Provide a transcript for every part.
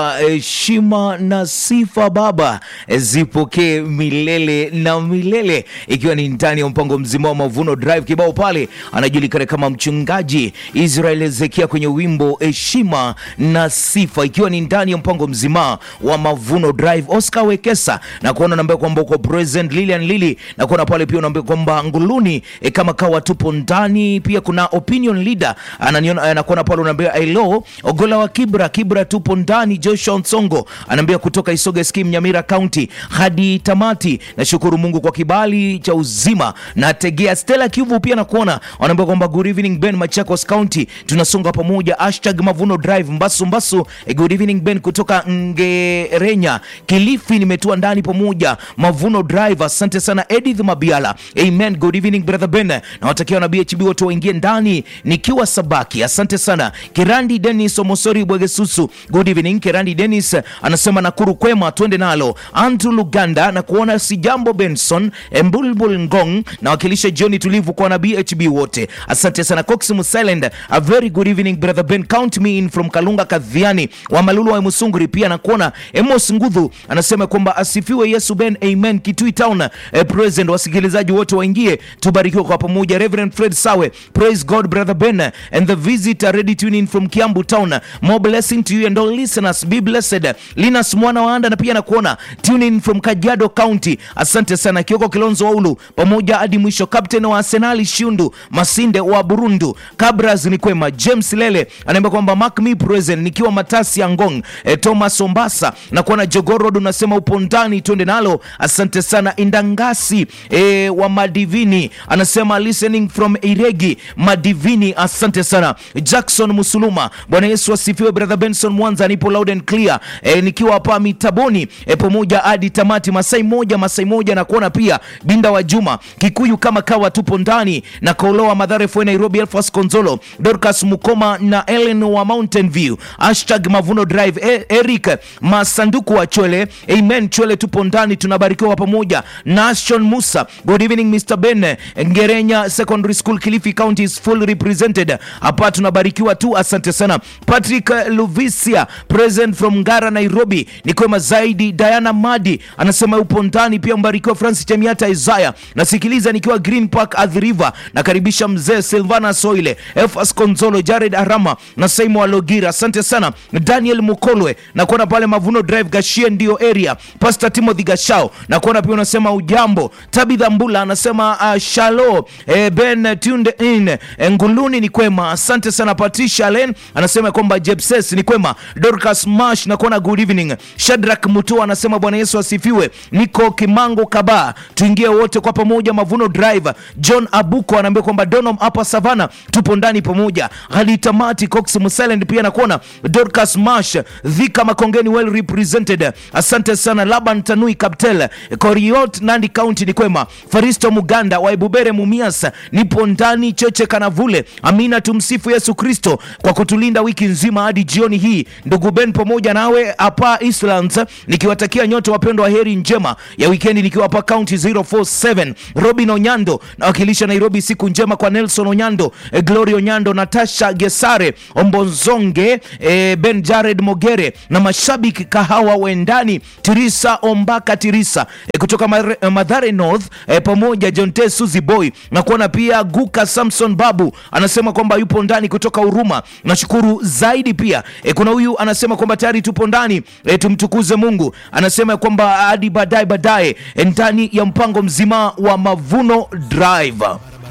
heshima na sifa Baba zipokee milele na milele, ikiwa ni ndani ya mpango mzima wa Mavuno Drive. Kibao pale anajulikana kama mchungaji Israel Ezekia kwenye wimbo heshima na sifa, ikiwa ni ndani ya mpango mzima wa Mavuno Drive. Oscar Wekesa na kuona naambia kwamba uko present, Lilian Lili na kuona pale pia unaambia kwamba nguluni e, kama kawa tupo ndani. Pia kuna opinion leader ananiona anakuona pale unaambia hello Ogola wa Kibra Kibra tupo ndani Joshua Nsongo anaambia kutoka Isoga Skim Nyamira County hadi tamati. Nashukuru Mungu kwa kibali cha uzima na tegea. Stella Kivu pia nakuona wanaambia kwamba good evening Ben Machakos County, tunasonga pamoja hashtag Mavuno Drive Mbasu Mbasu. Eh, good evening Ben kutoka Ngerenya Kilifi, nimetua ndani pamoja Mavuno Drive. Asante sana Edith Mabiala, amen. Good evening brother Ben, na watakia na BHB wote waingie ndani nikiwa Sabaki. Asante sana Kirandi Dennis Omosori Bwegesusu, good evening Kirandi Dennis anasema Nakuru kwema, twende nalo. Andrew Luganda na kuona si jambo Benson Mbulbul Ngong na wakilisha jioni tulivu kwa na BHB wote. Asante sana Cox Musilend, a very good evening brother Ben, count me in from Kalunga Kadhiani wa Malulu wa Musunguri. Pia na kuona Emos Ngudhu anasema kwamba asifiwe Yesu Ben, amen. Kitui Town eh, present, wasikilizaji wote waingie tubarikiwe kwa pamoja. Reverend Fred Sawe, praise God brother Ben and the visitor ready tune in from Kiambu Town. More blessing to you and all listeners, be blessed. Linus mwana wa anda na pia na kuona tune in from Kajiado County. Asante sana Kioko Kilonzo Waulu pamoja hadi mwisho. Captain wa Arsenal Shundu Masinde wa Burundu Kabras ni kwema. James Lele anaambia kwamba mark me present nikiwa Matasi ya Ngong. E, Thomas Ombasa na kuona Jogorod unasema upo ndani, twende nalo. Asante sana Indangasi e, wa Madivini anasema listening from Iregi Madivini. Asante sana Jackson Musuluma. Bwana Yesu asifiwe. Brother Benson Mwanza, nipo loud and clear e, nikiwa hapa mitaboni e, pamoja hadi tamati. Masai moja Masai moja na kuona pia Binda wa Juma Kikuyu kama kawa, tupo ndani na Koloa Madhare Fue Nairobi, Elfas Konzolo Dorcas Mukoma na Ellen wa Mountain View hashtag Mavuno Drive e, Eric Masanduku wa Chwele, amen. Chwele tupo ndani, tunabarikiwa pamoja. Nashon Musa, good evening Mr Ben. Ngerenya Secondary School Kilifi County is full represented hapa, tunabarikiwa tu, asante sana. Patrick Luvisia present from Ngara Nairobi, ni kwema zaidi. Diana Madi anasema upo ndani pia, mbarikiwa. Francis Chemiata Isaya, nasikiliza nikiwa Green Park Athi River, nakaribisha mzee Silvana Soile, Efas Konzolo, Jared Arama na Saimo Alogira, asante sana. Daniel Mukolwe na kuona pale Mavuno Drive Gashie ndio area. Pastor Timothy Gashao na kuona pia unasema ujambo. Tabitha Mbula anasema uh, shalo eh, Ben tuned in eh, Nguluni ni kwema, asante sana. Patricia Len anasema kwamba Jepses ni kwema. Dorcas Mash na kuona good evening. Shadrack Mutua anasema Bwana Yesu asifiwe. Niko Kimango Kaba, tuingie wote kwa pamoja Mavuno Drive. John Abuko anaambia kwamba Donom hapa Savana tupo ndani pamoja hadi tamati. Cox Musilend pia nakuona Dorcas Mash Dhika Makongeni well represented, asante sana. Laban Tanui Kaptel Koriot Nandi County ni kwema. Faristo Muganda wa Ebubere Mumias nipo ndani. Cheche Kanavule Amina, tumsifu Yesu Kristo kwa kutulinda wiki nzima hadi jioni hii. Ndugu Ben pamoja nawe hapa Islands, nikiwatakia nyote wapendwa heri njema ya wikendi, nikiwa hapa county 047 Robin Onyando nawakilisha Nairobi. Siku njema kwa Nelson Onyando, eh, Glory Onyando, Natasha Gesare Ombozonge, eh, Ben Jared Mogere na mashabiki kahawa wendani Tirisa Ombaka Tirisa eh, kutoka Mar- Madhare North eh, pamoja John T Suzy Boy na kuona pia Guka Samson Babu anasema kwamba yupo ndani kutoka Huruma. Nashukuru zaidi pia eh, kuna huyu anasema kwamba tayari tupo ndani eh, tumtukuze Mungu. Anasema kwamba hadi baadaye baadaye eh, ndani ya mpango mzima wa Mavuno Drive.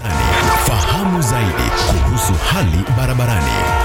Fahamu zaidi kuhusu hali barabarani.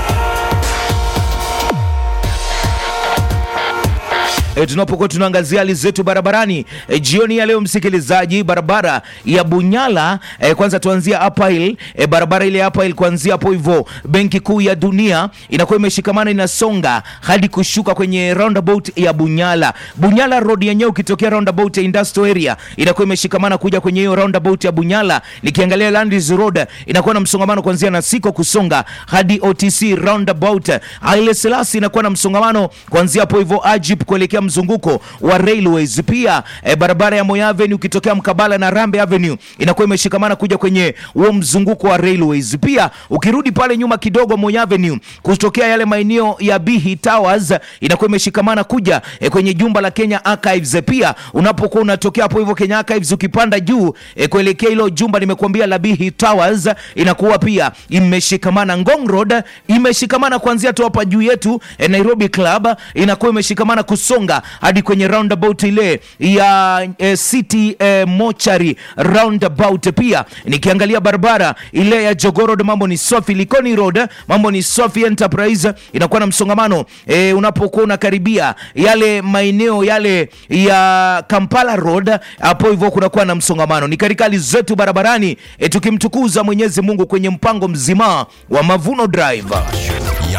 E, tunapokuwa tunaangazia hali zetu barabarani e, jioni ya leo msikilizaji, barabara ya Bunyala e, kwanza tuanzia Upper Hill e, barabara ile ya Upper Hill kuanzia hapo hivyo Benki Kuu ya Dunia inakuwa imeshikamana inasonga hadi kushuka kwenye roundabout ya Bunyala. Bunyala Road yenyewe ukitokea roundabout ya Industrial Area inakuwa imeshikamana kuja kwenye hiyo roundabout ya Bunyala. Nikiangalia Landis Road inakuwa na msongamano kuanzia Nasiko kusonga hadi OTC roundabout. Haile Selassie inakuwa na msongamano kuanzia hapo hivyo Ajip kuelekea mzunguko wa Railways. Pia e, barabara ya Moi Avenue ukitokea mkabala na Rambe Avenue inakuwa imeshikamana kuja kwenye huo mzunguko wa Railways. Pia ukirudi pale nyuma kidogo Moi Avenue kutokea yale maeneo ya Bihi Towers inakuwa imeshikamana kuja e, kwenye jumba la Kenya Archives. Pia unapokuwa unatokea hapo hivyo Kenya Archives ukipanda juu e, kuelekea hilo jumba nimekuambia la Bihi Towers inakuwa pia imeshikamana. Ngong Road imeshikamana kuanzia tu hapa juu yetu e, Nairobi Club inakuwa imeshikamana kusonga hadi kwenye roundabout ile ya e, City e, Mochari roundabout. Pia nikiangalia barabara ile ya Jogoo Road mambo ni safi. Likoni Road mambo ni safi. Enterprise inakuwa na msongamano e, unapokuwa unakaribia yale maeneo yale ya Kampala Road, hapo hivyo kunakuwa na msongamano. Ni katika hali zetu barabarani e, tukimtukuza Mwenyezi Mungu kwenye mpango mzima wa Mavuno Drive.